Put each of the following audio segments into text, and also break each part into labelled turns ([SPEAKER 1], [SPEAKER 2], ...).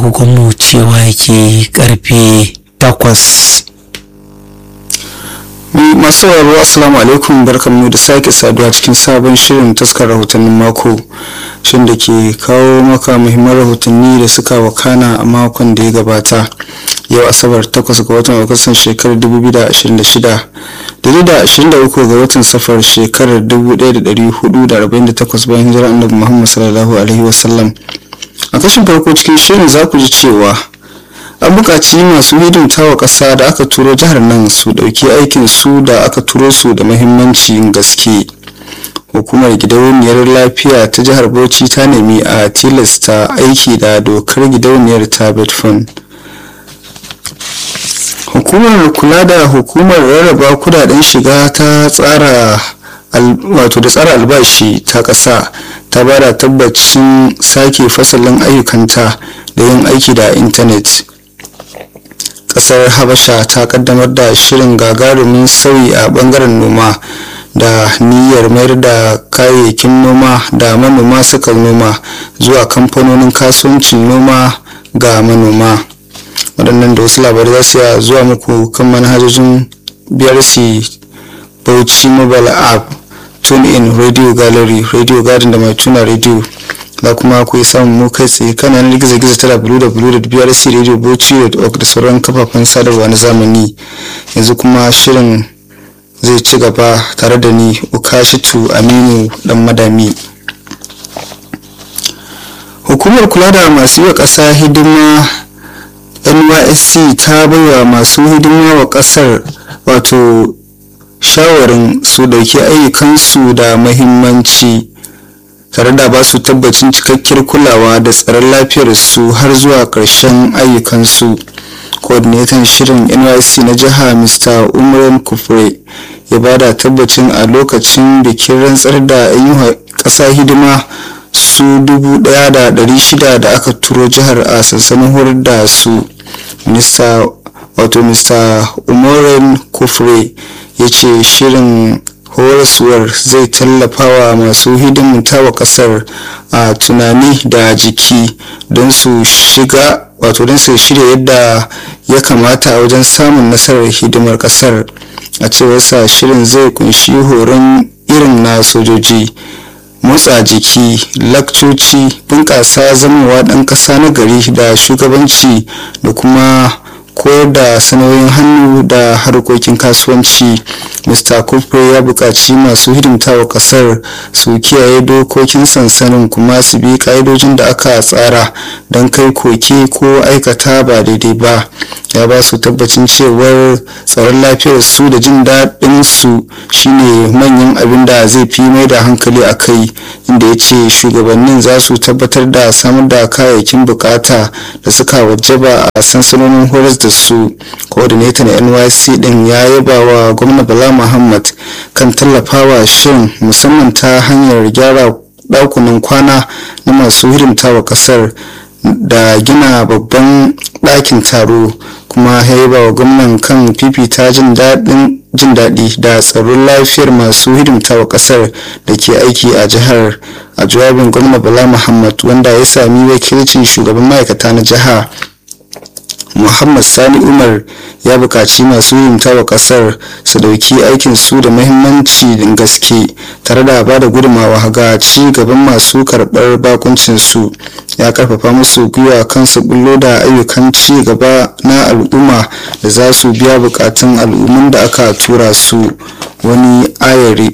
[SPEAKER 1] agogonmu cewa yake karfe takwas
[SPEAKER 2] masu sauraro assalamu alaikum barkanmu da sake saduwa cikin sabon shirin taskar rahotannin mako shin da ke kawo maka muhimman rahotanni da suka wakana a makon da ya gabata yau asabar 8 ga watan agustan shekarar 2026 daidai da 23 ga watan safar shekarar 1448 bayan hijira annabi muhammad sallallahu alaihi wasallam a kashin farko cikin shirin za ku ji cewa an buƙaci masu hidimta wa ƙasa da aka turo jihar nan su ɗauki aikin su da aka turo su da mahimmancin gaske hukumar gidauniyar lafiya ta jihar bauchi ta nemi a tilasta aiki da dokar gidauniyar ta betfon hukumar kula da hukumar rarraba kudaden shiga ta tsara wato da tsara albashi ta ƙasa ta ba da tabbacin sake fasalin ayyukanta da yin aiki da intanet kasar habasha ta kaddamar da shirin gagarumin sauyi a bangaren noma da niyyar mayar da kayayyakin noma da manoma suka noma zuwa kamfanonin kasuwancin noma ga manoma waɗannan da wasu labarai za su zuwa muku kan manhajojin brc bauchi mobile app tune in radio gallery radio garden da mai tuna radio da kuma ku samun mu kai tsaye kan yanar gizo-gizo ta www.brcradio.org da sauran kafafen sadarwa na zamani yanzu kuma shirin zai ci gaba tare da ni ukashitu aminu dan madami hukumar kula da masu yi wa ƙasa hidima nysc ta baiwa masu hidima wa ƙasar wato shawarin su dauki ayyukansu da mahimmanci tare da ba su tabbacin cikakkiyar kulawa da tsaron lafiyarsu har zuwa ƙarshen ayyukansu coordinator shirin nysc na jiha mr umran kufre ya ba da tabbacin a lokacin bikin rantsar da yi ƙasa hidima su 1,600 da aka turo jihar a sansanin horar da su mr wato mr umaran kufre ya ce shirin horaswar zai tallafa wa masu hidimta wa kasar a tunani da jiki don su shiga wato don su shirya yadda ya kamata a wajen samun nasarar hidimar kasar a cewar sa shirin zai kunshi horon irin na sojoji motsa jiki lakcoci bunƙasa zamowa ɗan ƙasa na gari da shugabanci da kuma koyar da sanoyin hannu da harkokin kasuwanci mr kufre ya buƙaci masu hidimta wa ƙasar su kiyaye dokokin sansanin kuma su bi ƙa'idojin da aka tsara don kai koke ko aikata ba daidai ba ya ba su tabbacin cewar tsaron lafiyar su da jin daɗin su shine manyan abin da zai fi mai da hankali a kai inda ya ce shugabannin za su tabbatar da samar da kayayyakin bukata da suka wajaba a sansanonin horas da su coordinator na nyc din ya yaba wa gwamna bala muhammad kan tallafawa shirin musamman ta hanyar gyara ɗakunan kwana na masu hidimta wa ƙasar da gina babban ɗakin taro kuma ya yaba wa gwamnan kan fifita jin daɗin jin daɗi da tsaron lafiyar masu hidimta wa ƙasar da ke aiki a jihar a jawabin gwamna bala muhammad wanda ya sami wakilcin shugaban ma'aikata na jiha muhammad sani umar ya buƙaci masu hidimta wa ƙasar su dauki aikin su da mahimmanci gaske tare da ba da gudunmawa ga ci gaban masu karɓar bakuncin su ya karfafa musu gwiwa kan su bullo da ayyukan ci gaba na al'umma da za su biya bukatun al'ummun da aka tura su wani ayari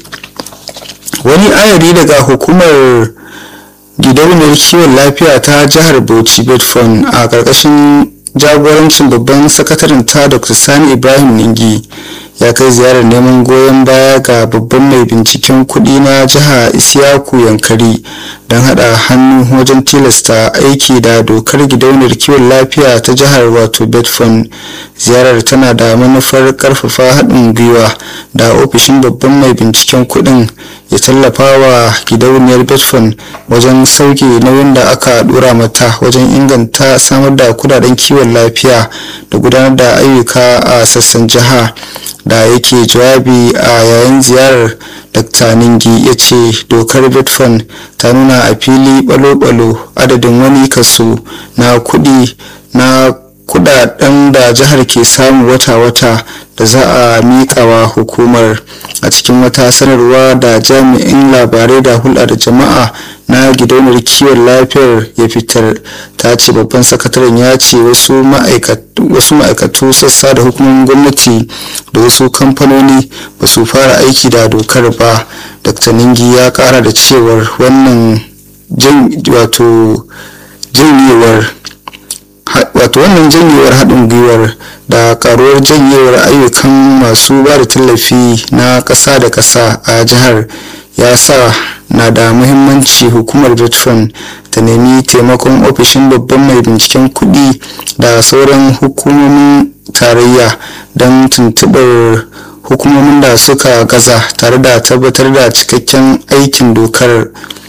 [SPEAKER 2] wani ayari daga hukumar gidauniyar kiwon lafiya ta jihar bauchi bedford a ƙarƙashin jagorancin babban sakataren ta dr sani ibrahim ningi ya kai ziyarar neman goyon baya ga babban mai binciken kudi na jiha isiyaku yankari don hada hannu wajen tilasta aiki da dokar gidauniyar kiwon lafiya ta jihar wato bedford ziyarar tana da manufar karfafa haɗin gwiwa da ofishin babban mai binciken kudin ya tallafa wa gidauniyar bedford wajen sauke nauyin da aka dora mata wajen inganta samar da kudaden kiwon lafiya da gudanar da ayyuka a sassan jiha da yake jawabi a yayin ziyarar dr ningi ya ce dokar bitfan ta nuna a fili balo-balo adadin wani kaso na kudi na kudaden da jihar ke samu wata-wata da za a miƙawa hukumar a cikin wata sanarwa da jami'in labarai da hulɗa da jama'a na gidauniyar kiwon lafiyar ya fitar ta ce babban sakataren ya ce wasu ma'aikatu sassa da hukumomin gwamnati da wasu kamfanoni ba su fara aiki da dokar ba dr ningi ya kara da cewar wannan wato janyewar wato wannan janyewar haɗin gwiwar da karuwar janyewar ayyukan masu ba da tallafi na ƙasa da ƙasa a jihar ya sa na da muhimmanci hukumar betfan ta nemi taimakon ofishin babban mai binciken kuɗi da sauran hukumomin tarayya don tuntuɓar hukumomin da suka gaza tare da tabbatar da cikakken aikin dokar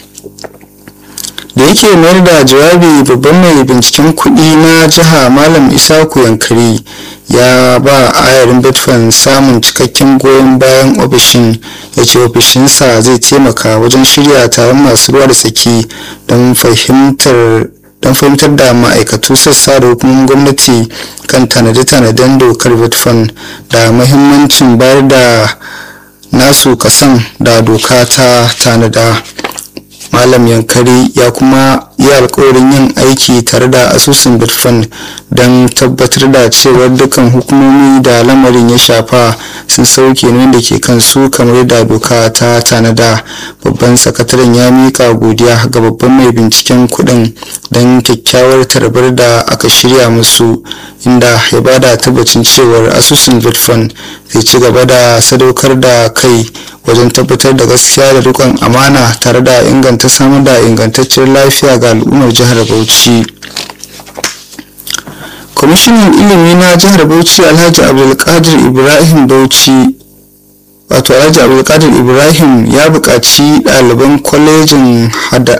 [SPEAKER 2] da yake mayar da jawabi babban mai binciken kuɗi na jiha malam isaku yankari ya ba ayarin bitfan samun cikakken goyon bayan ofishin ya ce ofishinsa zai taimaka wajen shirya taron masu ruwa da tsaki don fahimtar don fahimtar da ma'aikatu sassa da hukumomin gwamnati kan tanade-tanaden dokar bitfan da mahimmancin bayar da nasu kasan da doka ta tanada malam yankari ya kuma yi alkawarin yin aiki tare da asusun bitfan don tabbatar da cewar dukkan hukumomi da lamarin ya shafa sun sauke nan da ke kansu kamar da doka ta tanada babban sakataren ya mika godiya ga babban mai binciken kudin don kyakkyawar tarbar da aka shirya musu inda ya bada tabbacin cewar asusun bitfan zai ci gaba da sadaukar da kai wajen tabbatar da gaskiya da rikon amana tare da inganta samar da ingantaccen lafiya ga al'ummar jihar bauchi kwamishinan ilimi na jihar bauchi alhaji abdulkadir ibrahim bauchi wato alhaji abdulkadir ibrahim ya buƙaci ɗaliban kwalejin hada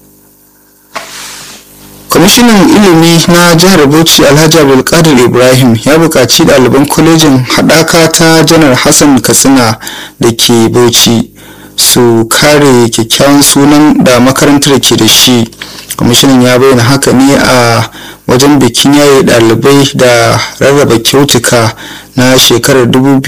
[SPEAKER 2] kwamishinan ilimi na jihar bauchi alhaji abdulkadir ibrahim ya buƙaci ɗaliban kwalejin haɗaka ta janar hassan katsina da ke bauchi su kare kyakkyawan sunan da makarantar ke da shi kwamishinan ya bayyana haka ne a wajen bikin yaye ɗalibai da rarraba kyautuka na shekarar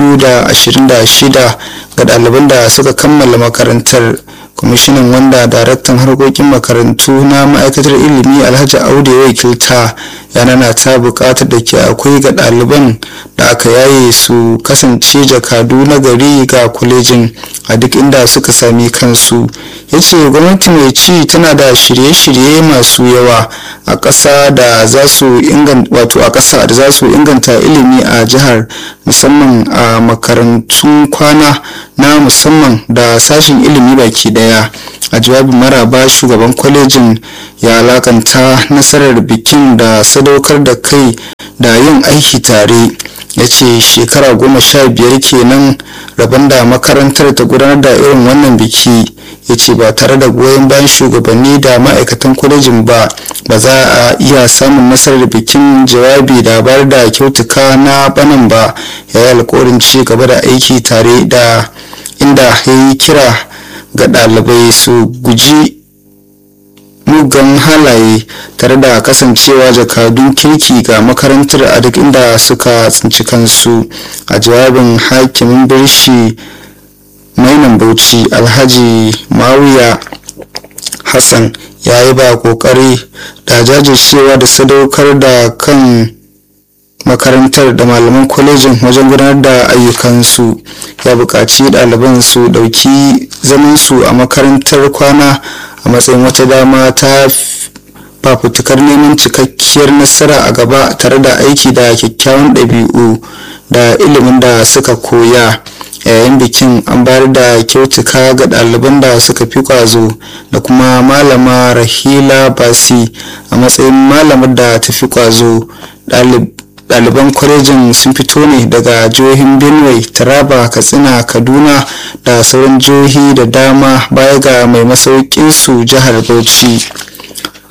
[SPEAKER 2] 2026 ga ɗaliban da suka kammala makarantar kwamishinan wanda daraktan harkokin makarantu na ma'aikatar ilimi alhaji audu ya wakilta ya nana ta bukatar da ke akwai ga ɗaliban da aka yaye su kasance jakadu na gari ga kwalejin a duk inda suka sami kansu ya ce gwamnati mai ci tana da shirye-shirye masu yawa a ƙasa da za su wato a ƙasa da za su inganta ilimi a jihar musamman a makarantun kwana na musamman da sashen ilimi baki daya a jawabin maraba shugaban kwalejin ya alakanta nasarar bikin da sadaukar da kai da yin aiki tare ya ce shekara goma sha biyar kenan rabon da makarantar ta gudanar da irin wannan biki ya ce ba tare da goyon bayan shugabanni da ma'aikatan kwalejin ba ba za a iya samun nasarar bikin jawabi da bayar da kyautuka na banan ba ya yi alkawarin ci gaba da aiki tare da inda ya yi kira ga ɗalibai su guji mugan halaye tare da kasancewa jakadun kirki ga makarantar a duk inda suka tsinci kansu a jawabin hakimin birshi mainan bauchi alhaji mawiya hassan ya yi ba kokari da jajircewa da sadaukar da kan makarantar da malaman kwalejin wajen gudanar da ayyukansu ya buƙaci ɗaliban su ɗauki zamansu a makarantar kwana a matsayin wata dama ta fafutukar neman cikakkiyar nasara a gaba tare da aiki da kyakkyawan ɗabi'u da ilimin da suka koya yayin bikin an bayar da kyautuka ga ɗaliban da suka fi ƙwazo da kuma malama rahila basi a matsayin malamar da ta fi ƙwazo ɗaliban kwalejin sun fito ne daga jihohin benue taraba katsina kaduna da sauran jihohi da dama baya ga mai masaukinsu jihar bauchi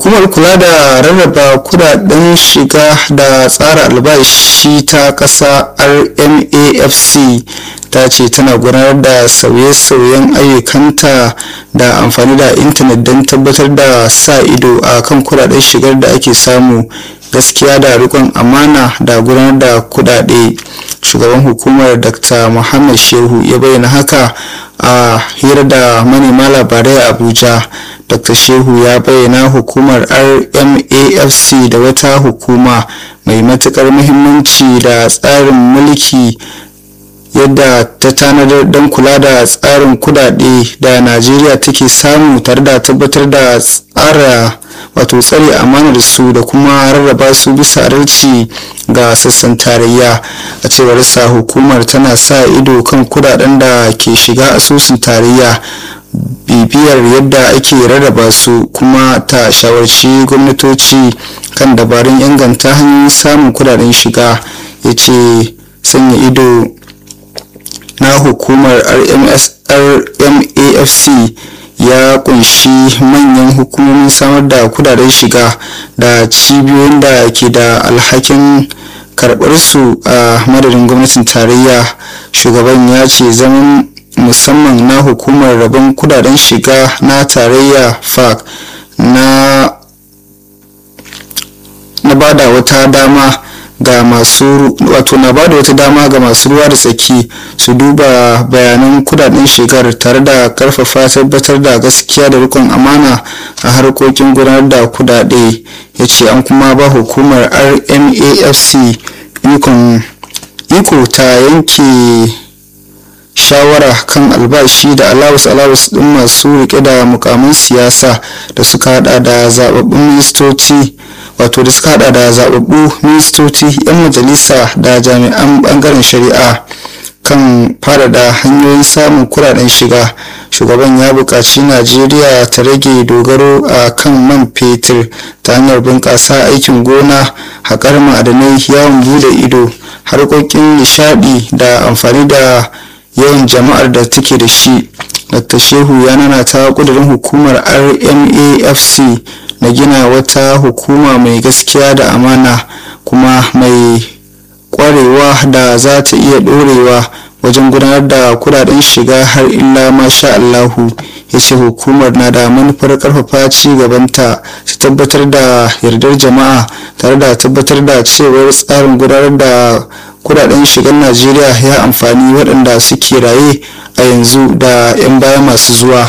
[SPEAKER 2] hukumar kula da rarraba kudaden shiga da tsara albashi ta ƙasa rmafc ta ce tana gudanar da sauye-sauyen ayyukanta da amfani da intanet don tabbatar da sa ido a kan kudaden shigar da ake samu gaskiya da rikon amana da gudanar da kudade shugaban hukumar dr muhammad shehu ya bayyana haka a hira da manema labarai a abuja dr shehu ya bayyana hukumar rmafc da wata hukuma mai matukar muhimmanci da tsarin mulki yadda ta tanadar don kula da tsarin kudade da najeriya take samu tare da tabbatar da tsara wato tsare amanar su da kuma rarraba su bisa adalci ga sassan tarayya a cewar sa hukumar tana sa ido kan kudaden da ke shiga asusun tarayya bibiyar yadda ake rarraba su kuma ta shawarci gwamnatoci kan dabarun inganta hanyoyin samun kudaden shiga ya ce sanya ido na hukumar rmafc ya kunshi manyan hukumomin samar da kudaden shiga da cibiyoyin da ke da alhakin karɓar su a madadin gwamnatin tarayya shugaban ya ce zaman musamman na hukumar rabon kudaden shiga na tarayya fac na na bada wata dama ga masu wato na bada wata dama ga masu ruwa da tsaki su duba bayanan kudaden shigar tare da karfafa tabbatar da gaskiya da rikon amana a harkokin gudanar da kudade ya ce an kuma ba hukumar rmafc iko ta yanke shawara kan albashi da alawus alawus din masu rike da mukamin siyasa da suka hada da zababbun ministoci wato da suka hada da zababbu ministoci 'yan majalisa da jami'an bangaren shari'a kan da hanyoyin samun kudaden shiga shugaban ya buƙaci najeriya ta rage dogaro a kan man fetur ta hanyar bunƙasa aikin gona haƙar ma'adanai yawon bude ido harkokin nishadi da amfani da yawan jama'ar da take da shi dr shehu ya nana ta kudurin hukumar rmafc na gina wata hukuma mai gaskiya da amana kuma mai kwarewa da za ta iya dorewa wajen gudanar da kudaden shiga har illa masha allahu ya ce hukumar na da manufar karfafa ci gabanta ta tabbatar da yardar jama'a tare da tabbatar da cewar tsarin gudanar da kudaden shigar najeriya ya amfani waɗanda suke raye a yanzu da 'yan baya masu zuwa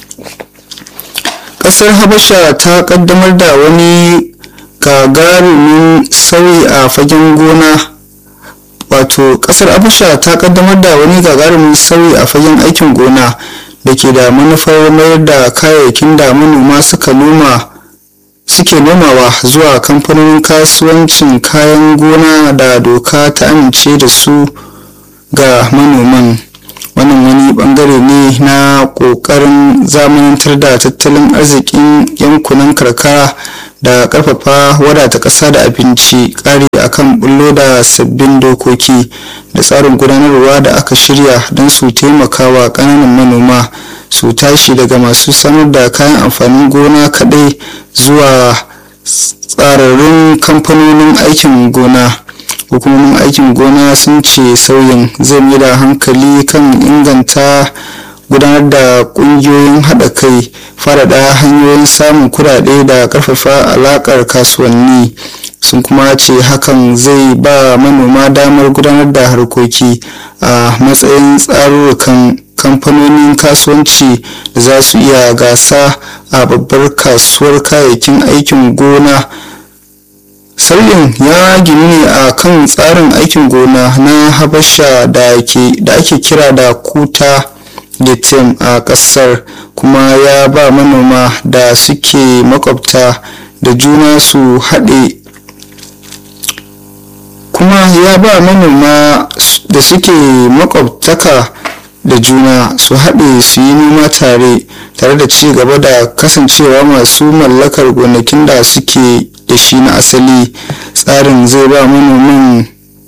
[SPEAKER 2] ƙasar habasha ta ƙaddamar da wani gagarumin sauyi a fagen gona wato ƙasar habasha ta ƙaddamar da wani gagarumin sauyi a fagen aikin gona da ke da manufar mayar da kayayyakin da manoma suka noma suke nomawa zuwa kamfanonin kasuwancin kayan gona da doka ta amince da su ga manoman wannan wani bangare ne na kokarin zamanantar da tattalin arzikin yankunan karkara da karfafa wadata ƙasa da abinci ƙari akan bullo da sabbin dokoki da tsarin gudanarwa da aka shirya don su taimakawa ƙananan manoma su tashi daga masu samar da kayan amfanin gona kaɗai zuwa tsararrun kamfanonin aikin gona hukumomin aikin gona sun ce sauyin zai mai da hankali kan inganta gudanar da kungiyoyin haɗa kai faɗaɗa hanyoyin samun kuɗaɗe da ƙarfafa alaƙar kasuwanni sun kuma ce hakan zai ba manoma damar gudanar da harkoki a matsayin tsarurrukan kamfanonin kasuwanci da za su iya gasa a babbar kasuwar kayayyakin aikin gona sauyin ya gini ne a kan tsarin aikin gona na habasha da ake kira da kuta getem a kasar kuma ya ba manoma da suke makwabta da juna su haɗe kuma ya ba manoma da suke makwabtaka da juna su haɗe su yi noma tare tare da ci gaba da kasancewa masu mallakar gonakin da suke da shi na asali tsarin zai ba manoman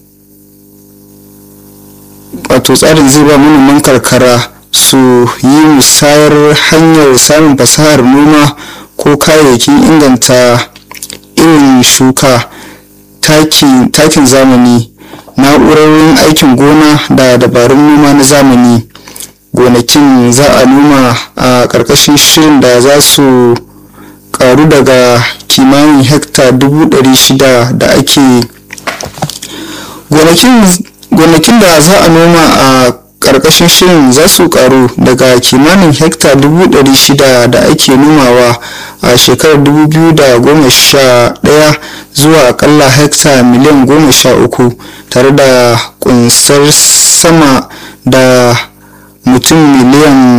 [SPEAKER 2] wato tsarin zai ba manoman karkara su yi musayar hanyar samun fasahar noma ko kayayyakin inganta irin shuka takin zamani na'urorin aikin gona da dabarun noma na zamani gonakin za a noma a ƙarƙashin shirin da za su karu daga kimanin hekta 600 da ake gonakin da za a noma a ƙarƙashin shirin za su karu daga kimanin hekta 600 da ake nomawa a shekarar 2011 zuwa akalla hekta miliyan 13 tare da kunsar sama da mutum miliyan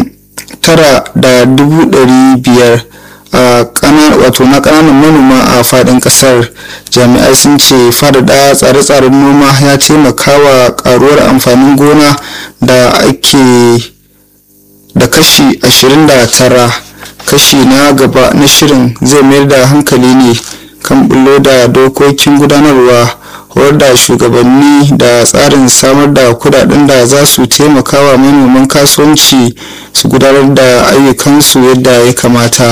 [SPEAKER 2] 9,500 a wato na kananan manoma a fadin kasar jami'ai sun ce faɗaɗa tsare-tsaren noma ya taimaka wa karuwar amfanin gona da ake da kashi 29 kashi na gaba na shirin zai mayar da hankali ne kan bullo da dokokin gudanarwa horar da shugabanni da tsarin samar da kudaden da za su taimaka wa manoman kasuwanci su gudanar da ayyukansu yadda ya kamata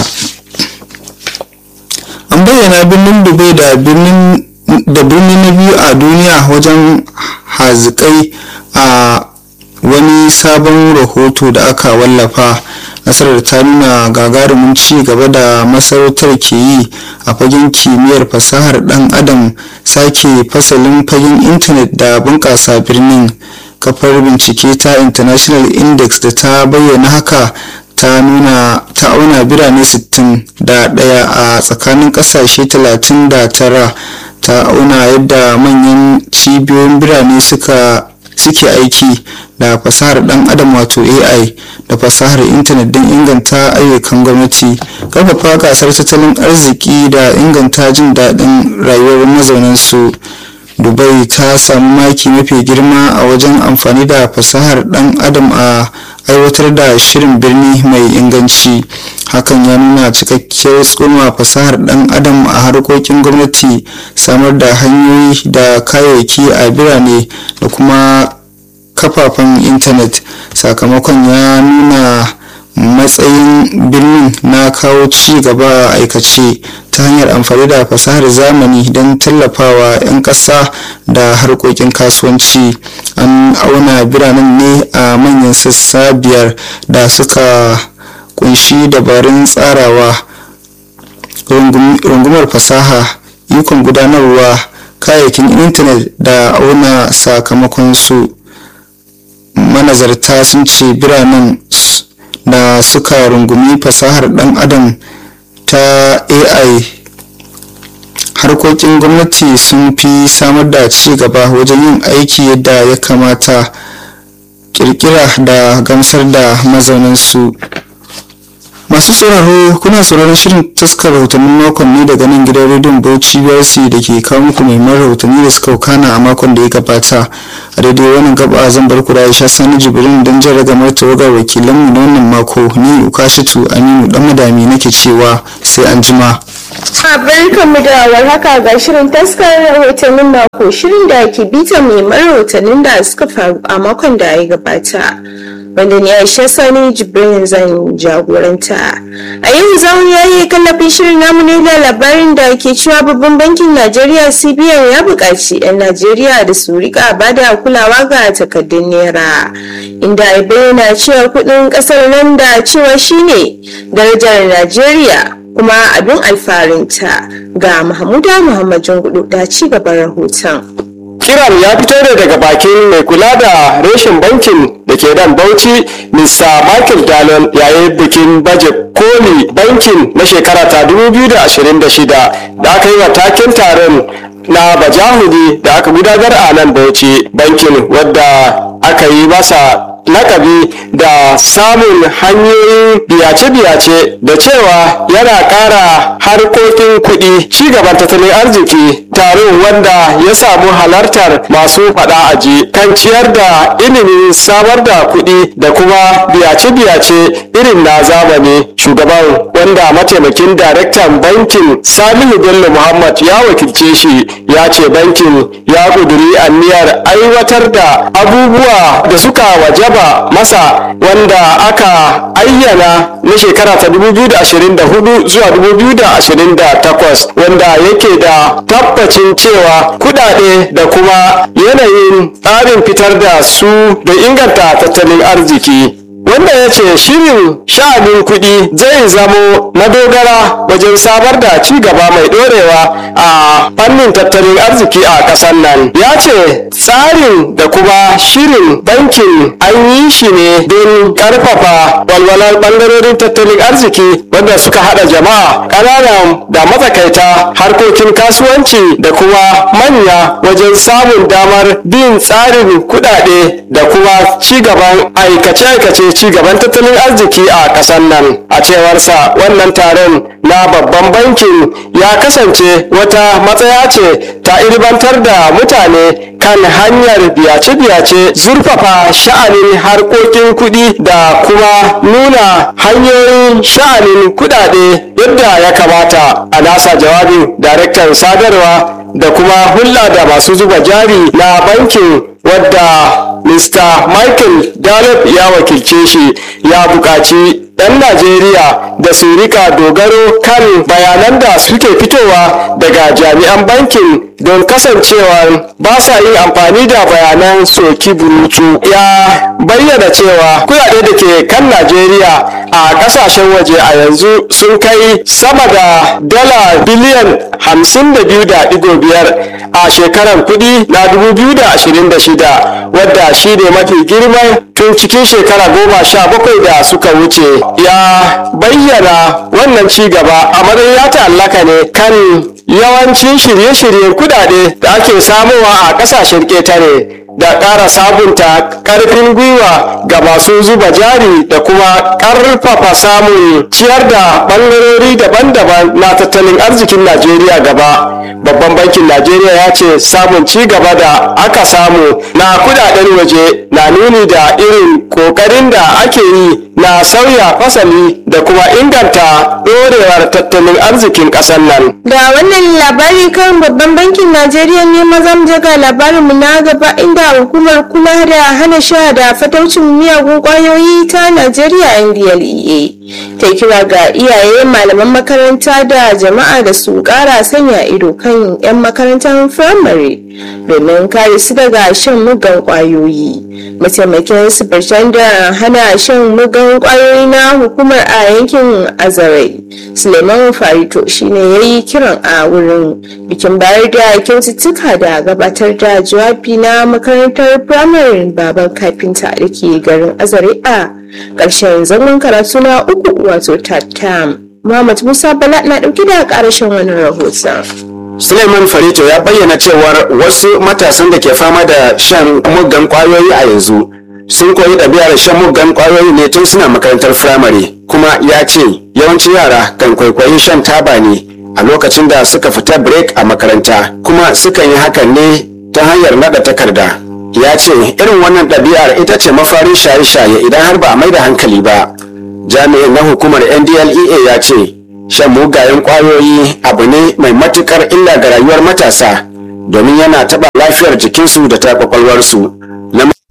[SPEAKER 2] an bayyana birnin dubai da birnin na biyu a duniya wajen hazikai a wani sabon rahoto da aka wallafa nasarar ta nuna gagarumin ci gaba da masarautar ke yi a fagen kimiyyar fasahar dan adam sake fasalin fagen intanet da bunƙasa birnin kafar bincike ta international index da ta bayyana haka ta nuna ta auna birane 61 a tsakanin kasashe 39 ta auna yadda manyan cibiyoyin birane suka suke aiki da fasahar dan adam wato ai da fasahar intanet don inganta ayyukan gwamnati karfafa gasar tattalin arziki da inganta jin daɗin rayuwar mazaunansu dubai ta samu maki mafi girma a wajen amfani da fasahar dan adam a aiwatar da shirin birni mai inganci hakan ya nuna cikakkiyar tsoma fasahar dan adam a harkokin gwamnati samar da hanyoyi da kayayyaki a birane da kuma kafafen intanet sakamakon ya nuna matsayin birnin na kawo ci gaba a aikace ta hanyar amfani da fasahar zamani don tallafawa 'yan ƙasa da harkokin kasuwanci an auna biranen ne a manyan sassa biyar da suka kunshi dabarun tsarawa rungumar fasaha ikon gudanarwa kayayyakin intanet da auna sakamakon su manazarta sun ce biranen da suka rungumi fasahar dan adam ta ai harkokin gwamnati sun fi samar da ci gaba wajen yin aiki yadda ya kamata kirkira da gamsar da mazaunansu masu sauraro kuna sauraron shirin taskar rahotannin makon ne daga nan gidan rediyon bauchi brc da ke kawo muku neman rahotanni da suka kana a makon da ya gabata a daidai wannan gaba zan bar ku da aisha sani jibrin don jan ragamar tawagar wakilanmu na wannan mako ni ukashitu aminu dan madami nake cewa sai an jima
[SPEAKER 3] barkanmu da warhaka ga shirin taskar rahotannin mako shirin da ke bita muhimman rahotannin da suka faru a makon da ya gabata wanda ni aisha sani jibrin zan jagoranta a yau zaun ya yi kallafin shirin namu ne da labarin da ke cewa babban bankin najeriya cbn ya buƙaci 'yan najeriya da su rika bada kulawa ga takardun naira inda ya bayyana cewa kuɗin ƙasar nan da cewa shine darajar najeriya kuma abin alfarinta ga mahmuda muhammad jungudu da ci gaban rahoton
[SPEAKER 4] kiran ya fito ne daga bakin mai kula da reshen bankin da ke dan bauchi mr michael dalon yayin bikin baje koli bankin na shekara ta 2026 da aka yi wa taken taron na bajahudi da aka gudanar a nan bauchi bankin wadda aka yi masa lakabi da samun hanyoyin biyace-biyace da cewa yana ƙara harkokin kuɗi ci gaban tattalin arziki taron wanda ya samu halartar masu faɗa aji kan ciyar da ilimin samar da kuɗi da kuma biyace-biyace irin na zamani shugaban wanda mataimakin daraktan bankin salihu bello muhammad ya wakilce shi ya ce bankin ya ƙuduri aniyar aiwatar da abubuwa da suka wajaba duba masa wanda aka ayyana na shekara ta 2024 zuwa 2028 wanda yake da tabbacin cewa kudade da kuma yanayin tsarin fitar da su da inganta tattalin arziki wanda ya ce shirin sha'anin kuɗi zai zamo madogara wajen samar da ci gaba mai ɗorewa a fannin tattalin arziki a ƙasar nan ya ce tsarin da kuma shirin bankin an yi shi ne don ƙarfafa walwalar ɓangarorin tattalin arziki wanda suka haɗa jama'a ƙananan da matsakaita harkokin kasuwanci da kuma manya wajen samun damar bin tsarin kuɗaɗe da kuma ci gaban aikace-aikace ci gaban tattalin arziki a ƙasar nan a cewarsa wannan taron na babban bankin ya kasance wata matsaya ce ta ilmantar da mutane kan hanyar biyace-biyace zurfafa sha'anin harkokin kuɗi da kuma nuna hanyoyin sha'anin kuɗaɗe yadda ya kamata a nasa jawabin daraktan sadarwa da kuma hulɗa da masu zuba jari na bankin wadda Mr. Michael Daleb ya wakilce shi ya buƙaci 'yan Najeriya da su rika dogaro kan bayanan da suke fitowa daga jami'an bankin don kasancewa ba sa yin amfani da bayanan soki burutu ya bayyana cewa kudade da ke kan Najeriya a kasashen waje a yanzu sun kai sama da dala biliyan 52.5 a shekarar kudi na 2026 wadda shi ne mafi girman tun cikin shekara goma sha bakwai da suka wuce ya bayyana wannan ci gaba a matsayin ya ta'allaka ne kan yawancin shirye-shiryen kudade da ake samowa a kasashen ƙetare da ƙara sabunta ƙarfin gwiwa ga masu zuba jari da kuma ƙarfafa samun ciyar da ɓangarori daban-daban na tattalin arzikin najeriya gaba babban bankin najeriya ya ce samun ci gaba da aka samu na kudaden waje na nuni da irin ƙoƙarin da ake yi na sauya fasali da kuma inganta ɗorewar tattalin arzikin ƙasar nan
[SPEAKER 3] Da wannan labari kan babban bankin Najeriya ne mazan jaga labarinmu na gaba inda hukumar kula da hana sha da fataucin miyagun kwayoyi ta Najeriya NDLEA ta kira ga iyaye malaman makaranta da jama'a da su kara sanya ido kan 'yan makarantar firamare domin kare su daga shan mugan kwayoyi. Mataimakin sufurtan da hana shan mugan kwayoyi na hukumar a yankin Azarai. Suleiman Farito shine ya yi kiran a wurin bikin bayar da kyaututtuka da gabatar da jawabi na makarantar firamare baban kafinta da ke garin Azare a ƙarshen zangon karatu na uku wato tattam. Muhammad Musa Bala na ɗauki da ƙarashin wani rahoton.
[SPEAKER 5] Suleiman Farito ya bayyana cewar wasu matasan da ke fama da shan muggan kwayoyi a yanzu sun koyi ɗabi'ar shan muggan kwayoyi ne tun suna makarantar firamare kuma ya ce yawancin yara kan kwaikwayi shan taba ne a lokacin da suka fita break a makaranta kuma sukan yi hakan ne ta hanyar naɗa takarda ya ce irin wannan ɗabi'ar ita ce mafarin shaye-shaye idan har ba a mai da hankali ba jami'in na hukumar ndlea ya ce shan mugayen kwayoyi abu ne mai matukar illa ga rayuwar matasa domin yana taɓa lafiyar jikinsu da ta kwakwalwarsu